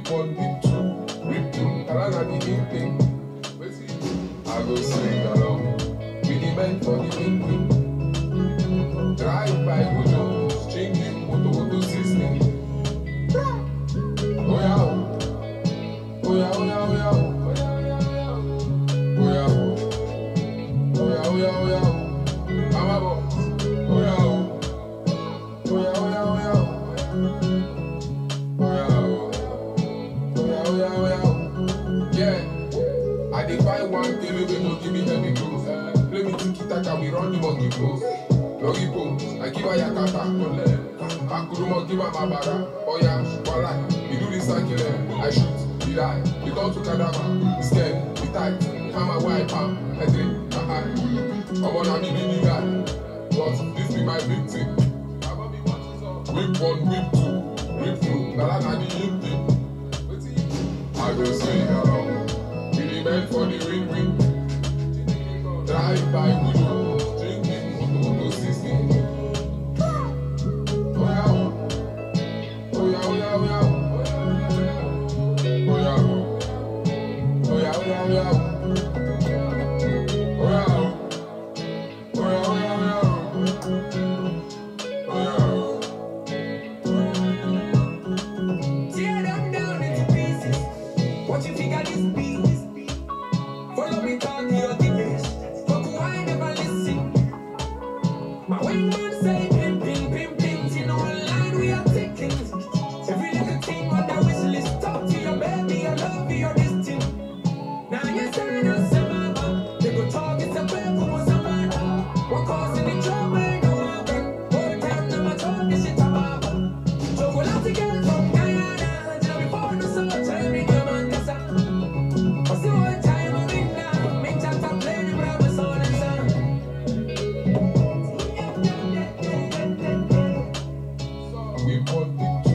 Whip one, whip two, whip two. Kalana the in thing. Wetin I go sing along. We the men for the win win. Drive by Gojo, stringing moto moto system. Oya o, oya oya oya o, oya o, oya oya oya o. Mama boss, oya o, oya oya oya o, oya o, oya oya oya o. Yeah. I dey find one kele wey go give me heavy clothes. Play me tiki taka, we run the monkey pose. Loggy pose, I give her yakata. Akurumo give her mabara. Oya, wala, we do this circle. I shoot, we die, we turn to cadaver. Scared, we tight, hammer wipe am. I drink, I hide. Omo na me be the guy, but this be my victim. Whip one, whip two, whip two. Nala na the in thing. I go sing along. We the men for the win win. Drive by Gujo, drinking moto moto system. Oya o, oya oya oya o, oya o, oya oya oya o, oya o, oya oya oya o, oya o. Tear them down into pieces. What you figure this be? Follow me talk your deepest. Fuck who I never listen. My wingman say pim pim pim pim. You know online we are taking. Every little thing on the wish list. Talk to your baby, I love you, this thing. Now you say no summer. They go talk it's a bad for summer. What causing the trouble? No one. All time no matter what this shit about. Chocolate girl from Guyana, tell me for the soul, tell me come on, that's a- What's the one time I'm in now? Make that top play the rubber soul and sound. We want it